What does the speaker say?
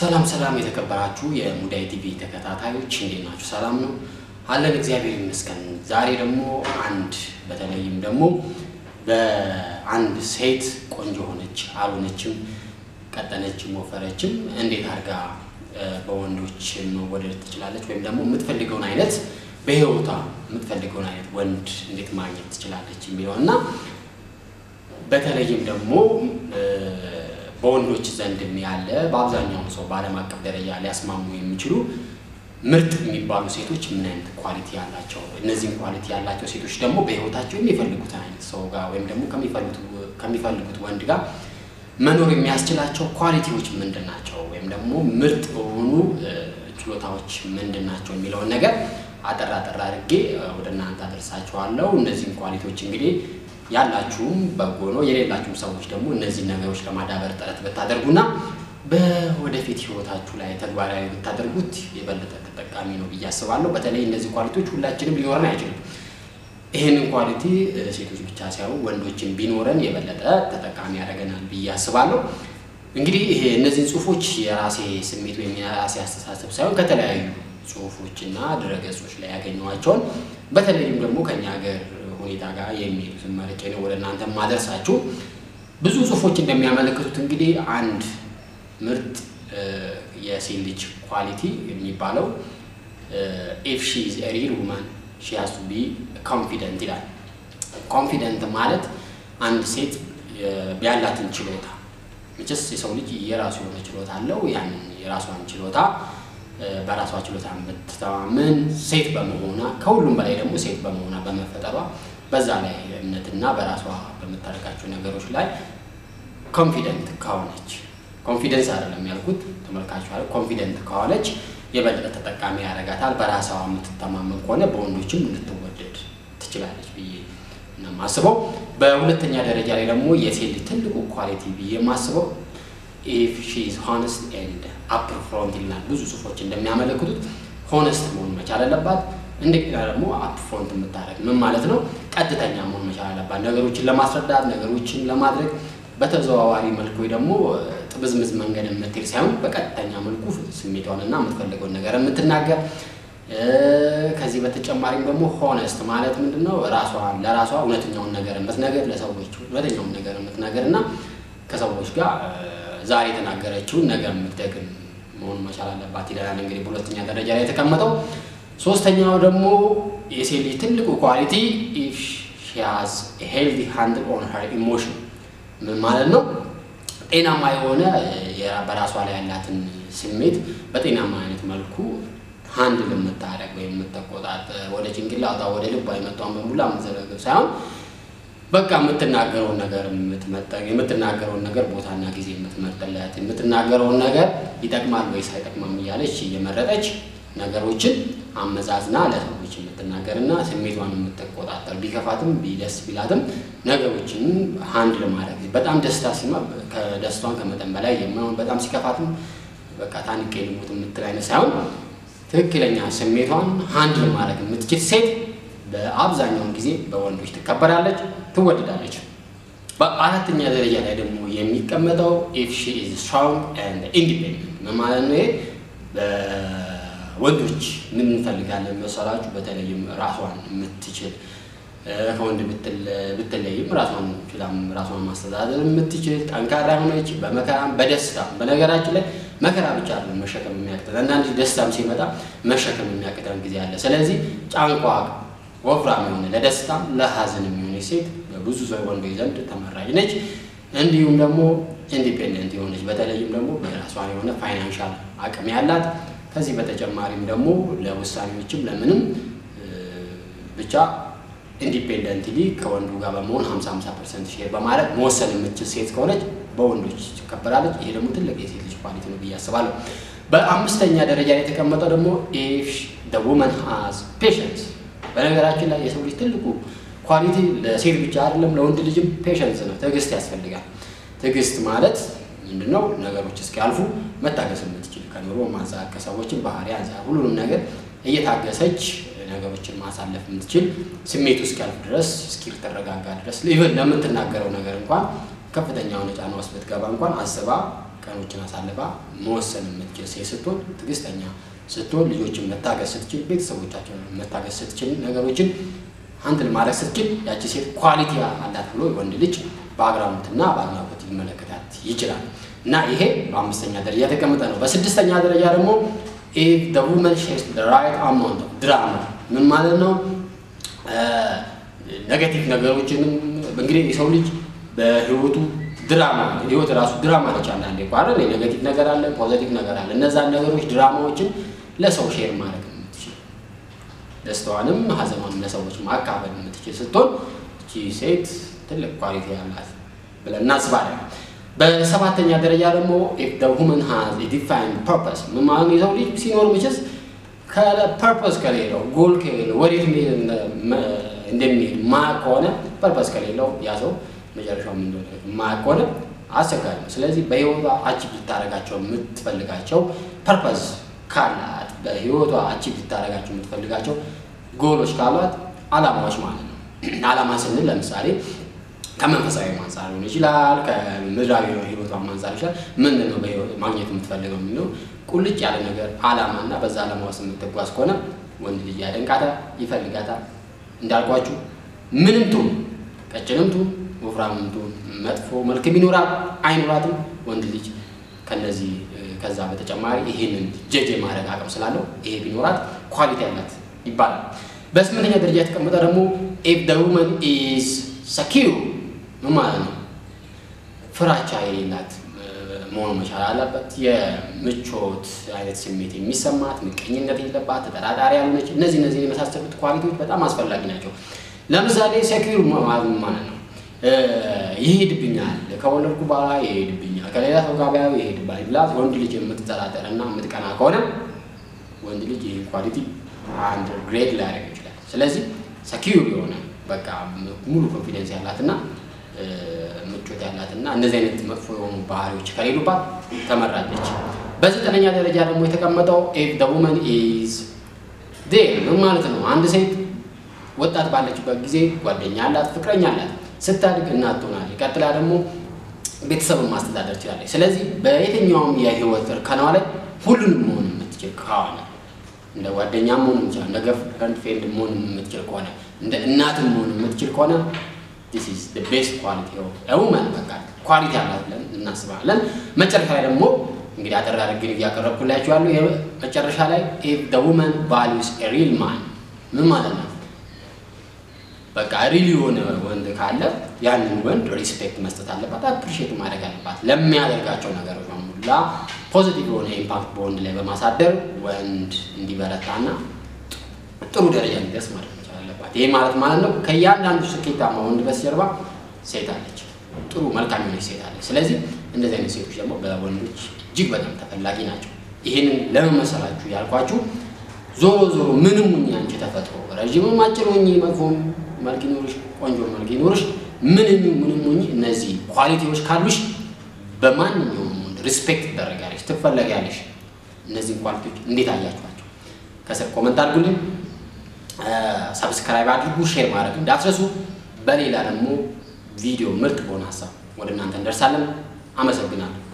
ሰላም ሰላም የተከበራችሁ የሙዳይ ቲቪ ተከታታዮች እንዴት ናችሁ? ሰላም ነው አለን፣ እግዚአብሔር ይመስገን። ዛሬ ደግሞ አንድ በተለይም ደግሞ በአንድ ሴት ቆንጆ ሆነች አልሆነችም፣ ቀጠነችም ወፈረችም እንዴት አድርጋ በወንዶች መወደድ ትችላለች፣ ወይም ደግሞ የምትፈልገውን አይነት በህይወቷ የምትፈልገውን አይነት ወንድ እንዴት ማግኘት ትችላለች የሚለው እና በተለይም ደግሞ በወንዶች ዘንድም ያለ በአብዛኛው ሰው በዓለም አቀፍ ደረጃ ሊያስማሙ የሚችሉ ምርጥ የሚባሉ ሴቶች ምን አይነት ኳሊቲ ያላቸው፣ እነዚህም ኳሊቲ ያላቸው ሴቶች ደግሞ በህይወታቸው የሚፈልጉት አይነት ሰው ጋር ወይም ደግሞ ከሚፈልጉት ወንድ ጋር መኖር የሚያስችላቸው ኳሊቲዎች ምንድን ናቸው፣ ወይም ደግሞ ምርጥ የሆኑ ችሎታዎች ምንድን ናቸው የሚለውን ነገር አጠር አጠር አድርጌ ወደ እናንተ አደርሳችኋለሁ። እነዚህም ኳሊቲዎች እንግዲህ ያላችሁም በጎ ነው፣ የሌላችሁም ሰዎች ደግሞ እነዚህን ነገሮች ለማዳበር ጥረት ብታደርጉና በወደፊት ህይወታችሁ ላይ ተግባራዊ ብታደርጉት የበለጠ ተጠቃሚ ነው ብዬ አስባለሁ። በተለይ እነዚህ ኳሊቲዎች ሁላችንም ሊኖረን አይችልም። ይህንን ኳሊቲ ሴቶች ብቻ ሳይሆን ወንዶችን ቢኖረን የበለጠ ተጠቃሚ ያደርገናል ብዬ አስባለሁ። እንግዲህ ይሄ እነዚህን ጽሁፎች የራሴ ስሜት ወይም የራሴ አስተሳሰብ ሳይሆን ከተለያዩ ጽሁፎችና ድረገጾች ላይ ያገኘኋቸውን በተለይም ደግሞ ከኛ ሀገር ሁኔታ ጋር የሚሄዱትን መርጬ ነው ወደ እናንተ ማደርሳችሁ። ብዙ ጽሁፎች እንደሚያመለክቱት እንግዲህ አንድ ምርጥ የሴት ልጅ ኳሊቲ የሚባለው ኢፍ ሺ ኢዝ ኤ ሪል ውማን ሺ ሃዝ ቱ ቢ ኮንፊደንት ይላል። ኮንፊደንት ማለት አንድ ሴት ያላትን ችሎታ መቼስ የሰው ልጅ የራሱ የሆነ ችሎታ አለው። ያንን የራሷን ችሎታ በራሷ ችሎታ የምትተማመን ሴት በመሆኗ ከሁሉም በላይ ደግሞ ሴት በመሆኗ በመፈጠሯ በዛ ላይ እምነትና በራሷ በምታደርጋቸው ነገሮች ላይ ኮንፊደንት ከሆነች ኮንፊደንስ አይደለም ያልኩት ተመልካቹ አለ ኮንፊደንት ከሆነች የበለጠ ተጠቃሚ ያደርጋታል። በራሷ የምትተማመን ከሆነ በወንዶችም ልትወደድ ትችላለች ብዬ ነው የማስበው። በሁለተኛ ደረጃ ላይ ደግሞ የሴት ልጅ ትልቁ ኳሊቲ ብዬ የማስበው ኢፍ ሺ ኢዝ ሆነስት ኤንድ አፕር ፍሮንት ይልናል። ብዙ ጽሁፎች እንደሚያመለክቱት ሆነስት መሆን መቻል አለባት። እንደገና ደግሞ አፕ ፍሮንት የምታደርግ ምን ማለት ነው? ቀጥተኛ መሆን መቻል አለባት። ነገሮችን ለማስረዳት ነገሮችን ለማድረግ በተዘዋዋሪ መልኩ ወይ ደግሞ ጥብዝምዝ መንገድ የምትሄድ ሳይሆን በቀጥተኛ መልኩ ስሜቷንና የምትፈልገውን ነገር የምትናገር ከዚህ በተጨማሪም ደግሞ ሆነስት ማለት ምንድን ነው? ራሷን ለራሷ እውነተኛውን ነገር የምትነገር ለሰዎች እውነተኛውን ነገር የምትነገር እና ከሰዎች ጋር ዛሬ የተናገረችውን ነገር የምትደግም መሆን መቻል አለባት ይለናል። እንግዲህ በሁለተኛ ደረጃ ላይ የተቀመጠው። ሶስተኛው ደግሞ የሴት ልጅ ትልቁ ኳሊቲ ኢፍ ሺ ሃዝ ሄልዚ ሃንድል ኦን ሄር ኢሞሽን ምን ማለት ነው? ጤናማ የሆነ በራሷ ላይ ያላትን ስሜት በጤናማ አይነት መልኩ ሃንድል የምታደርግ ወይም የምትቆጣጠር ወደ ጭንቅላቷ ወደ ልቧ የመጣውን በሙላ የምትዘረግብ ሳይሆን በቃ የምትናገረውን ነገር የምትመጠን የምትናገረውን ነገር ቦታና ጊዜ የምትመርጥለት የምትናገረውን ነገር ይጠቅማል ወይስ አይጠቅማም እያለች እየመረጠች ነገሮችን አመዛዝና ለሰዎች የምትናገርና ስሜቷን የምትቆጣጠር ቢከፋትም ቢደስ ቢላትም ነገሮችን ሀንድ ለማድረግ በጣም ደስታ ሲማ ከደስቷን ከመጠን በላይ የማይሆን በጣም ሲከፋትም በቃ ታንቄ ልሙት የምትል አይነት ሳይሆን ትክክለኛ ስሜቷን ሀንድ ለማድረግ የምትችል ሴት በአብዛኛውን ጊዜ በወንዶች ትከበራለች፣ ትወደዳለች። በአራተኛ ደረጃ ላይ ደግሞ የሚቀመጠው ኢፍ ሺ ኢዝ ስትሮንግ ኤንድ ኢንዲፔንደንት ምን ማለት ነው? ወንዶች ምን እንፈልጋለን መሰላችሁ? በተለይም ራሷን የምትችል ከወንድ ብትለይም ራሷን ችላም ራሷን ማስተዳደር የምትችል ጠንካራ የሆነች በመከራም በደስታ በነገራችን ላይ መከራ ብቻ አይደለም መሸከም የሚያቅተን አንዳንድ ደስታም ሲመጣ መሸከም የሚያቅተን ጊዜ አለ። ስለዚህ ጫንቋ ወፍራም የሆነ ለደስታም ለሀዘን የሚሆነ ሴት በብዙ ሰው ወንዶች ዘንድ ተመራጭ ነች። እንዲሁም ደግሞ ኢንዲፔንደንት የሆነች በተለይም ደግሞ በራሷን የሆነ ፋይናንሻል አቅም ያላት ከዚህ በተጨማሪም ደግሞ ለውሳኔዎችም ለምንም ብቻ ኢንዲፔንደንትሊ ከወንዱ ጋር በመሆን 50 50 ፐርሰንት ሼር በማድረግ መወሰን የምትችል ሴት ከሆነች በወንዶች ትከበራለች። ይሄ ደግሞ ትልቅ የሴት ልጅ ኳሊቲ ነው ብዬ አስባለሁ። በአምስተኛ ደረጃ ላይ የተቀመጠው ደግሞ ኢፍ ዘ ውመን ሃዝ ፔሸንስ። በነገራችን ላይ የሰው ልጅ ትልቁ ኳሊቲ ለሴት ብቻ አይደለም ለወንድ ልጅም ፔሸንስ ነው፣ ትዕግስት ያስፈልጋል። ትዕግስት ማለት ምንድነው? ነገሮች እስኪያልፉ መታገስ የምትችል ከኑሮ ማንጻት ከሰዎችን ባህሪ አንጻር ሁሉንም ነገር እየታገሰች ነገሮችን ማሳለፍ የምትችል ስሜቱ እስኪያልፍ ድረስ እስኪተረጋጋ ድረስ ኢቨን ለምትናገረው ነገር እንኳን ከፍተኛ የሆነ ጫና ውስጥ ብትገባ እንኳን አስባ ቀኖችን አሳልፋ መወሰን የምትችል ሴት ስትሆን፣ ትዕግስተኛ ስትሆን፣ ልጆችን መታገስ ስትችል፣ ቤተሰቦቻቸውን መታገስ ስትችል፣ ነገሮችን አንድን ማድረግ ስትችል ያቺ ሴት ኳሊቲ አላት ብሎ ወንድ ልጅ በአግራሞትና በአድናቆት ሊመለከታት ይችላል። እና ይሄ በአምስተኛ ደረጃ የተቀመጠ ነው። በስድስተኛ ደረጃ ደግሞ ኢፍ ዘ ውመን ሼርስ ዘ ራይት አማውንት ኦፍ ድራማ ምን ማለት ነው? ኔጌቲቭ ነገሮችንም እንግዲህ የሰው ልጅ በህይወቱ ድራማ ህይወት ራሱ ድራማ ነች። አንዳንዴ እኮ አይደል ኔጌቲቭ ነገር አለ፣ ፖዘቲቭ ነገር አለ። እነዛን ነገሮች ድራማዎችን ለሰው ሼር ማድረግ የምትችል ደስታዋንም ሀዘኗንም ለሰዎች ማካፈል የምትችል ስትሆን እቺ ሴት ትልቅ ኳሊቲ ያላት ብለን እናስባለን። በሰባተኛ ደረጃ ደግሞ ኢፍ ዘ ውመን ሃዝ ኤ ዲፋይንድ ፐርፐስ ምን ማለት ነው? የሰው ልጅ ሲኖር መቼስ ከፐርፐስ ከሌለው ጎል ከሌለው ወዴት እንደሚሄድ ማያውቅ ከሆነ ፐርፐስ ከሌለው ያ ሰው መጨረሻው ምን እንደሆነ ማያውቅ ከሆነ አስቸጋሪ ነው። ስለዚህ በህይወቷ አቺቭ ልታደርጋቸው የምትፈልጋቸው ፐርፐስ ካላት በህይወቷ አቺቭ ልታደርጋቸው የምትፈልጋቸው ጎሎች ካሏት አላማዎች ማለት ነው። አላማ ስንል ለምሳሌ ከመንፈሳዊ አንጻር ሊሆን ይችላል። ከምድራዊ ህይወቷ አንጻር ይችላል። ምንድን ነው ማግኘት የምትፈልገው የሚለው ቁልጭ ያለ ነገር አላማና በዛ አላማ ውስጥ የምትጓዝ ከሆነ ወንድ ልጅ ያደንቃታል፣ ይፈልጋታል። እንዳልኳችሁ ምንም ትሁን ቀጭንም ትሁን ወፍራምም ትሁን መጥፎ መልክ ቢኖራት አይኖራትም ወንድ ልጅ ከነዚህ ከዛ በተጨማሪ ይህንን ጀጅ የማድረግ አቅም ስላለው ይሄ ቢኖራት ኳሊቲ ያላት ይባላል። በስምንተኛ ደረጃ የተቀመጠ ደግሞ ኢፍ ዘ ውመን ኢዝ ሰኪው ምን ማለት ነው? ፍራቻ የሌላት መሆኑ መቻል አለበት። የምቾት አይነት ስሜት የሚሰማት ምቀኝነት የለባት፣ ተጠራጣሪ ያልሆነች። እነዚህ እነዚህ የመሳሰሉት ኳሊቲዎች በጣም አስፈላጊ ናቸው። ለምሳሌ ሴኪር ማለት ነው ይሄድብኛል፣ ከወለድኩ በኋላ ይሄድብኛል፣ ከሌላ ሰው ጋር ቢያዩ ይሄድብኛል ብላ ወንድ ልጅ የምትጠራጠር እና የምትቀና ከሆነ ወንድ ልጅ ይህ ኳሊቲ አንድ ግሬድ ሊያደርግ ይችላል። ስለዚህ ሰኪር የሆነ በቃ ሙሉ ኮንፊደንስ ያላትና ምቾት ያላትና እነዚህ አይነት መጥፎ የሆኑ ባህሪዎች ከሌሉባት ተመራለች። በዘጠነኛ ደረጃ ደግሞ የተቀመጠው ኢፍ ዘ ውመን ኢዝ ዴር ምን ማለት ነው? አንድ ሴት ወጣት ባለችበት ጊዜ ጓደኛ አላት፣ ፍቅረኛ አላት። ስታድግ እናት ትሆናለች። ቀጥላ ደግሞ ቤተሰብን ማስተዳደር ትችላለች። ስለዚህ በየትኛውም የህይወት እርከኗ ላይ ሁሉንም መሆን የምትችል ከሆነ እንደ ጓደኛም መሆን የምትችል እንደ ገርል ፍሬንድ መሆን የምትችል ከሆነ እንደ እናትም መሆን የምትችል ከሆነ ዲስ ኢዝ ዘ ቤስት ኳሊቲ ኦፍ ኤ ውመን በቃ ኳሊቲ አላት ብለን እናስባለን። መጨረሻ ላይ ደግሞ እንግዲህ አጠር አድርጌ እያቀረብኩላችሁ ያሉ መጨረሻ ላይ ኢፍ ዘ ውመን ቫሉስ ኤ ሪል ማን ምን ማለት ነው? በቃ ሪል የሆነ ወንድ ካለ ያንን ወንድ ሪስፔክት መስጠት አለባት፣ አፕሪሼት ማድረግ አለባት። ለሚያደርጋቸው ነገሮች በሙላ ፖዚቲቭ የሆነ ኢምፓክት በወንድ ላይ በማሳደር ወንድ እንዲበረታና ጥሩ ደረጃ እንዲደርስ ማድረግ መቻል አለባት። ይህ ማለት ማለት ነው ከእያንዳንዱ ስኬታማ ወንድ በስተጀርባ ሴት አለች፣ ጥሩ መልካም የሆነች ሴት አለች። ስለዚህ እንደዚህ አይነት ሴቶች ደግሞ በወንዶች እጅግ በጣም ተፈላጊ ናቸው። ይህንን ለመመሰላችሁ ያልኳችሁ ዞሮ ዞሮ ምንም ሁኚ አንቺ ተፈጥሮ ረዥምም አጭር ሁኚ መጥፎም መልክ ይኖርሽ ቆንጆ መልክ ይኖርሽ ምንም ምንም ሁኚ እነዚህ ኳሊቲዎች ካሉሽ በማንኛውም ወንድ ሪስፔክት ትደረጋለሽ፣ ትፈለጊያለሽ። እነዚህን ኳሊቲዎች እንዴት አያችኋቸው? ከስር ኮመንት አድርጉልኝ። ሰብስክራይብ አድርጉ፣ ሼር ማድረግ እንዳትረሱ። በሌላ ደግሞ ቪዲዮ ምርጥ በሆነ ሀሳብ ወደ እናንተ እንደርሳለን። አመሰግናለሁ።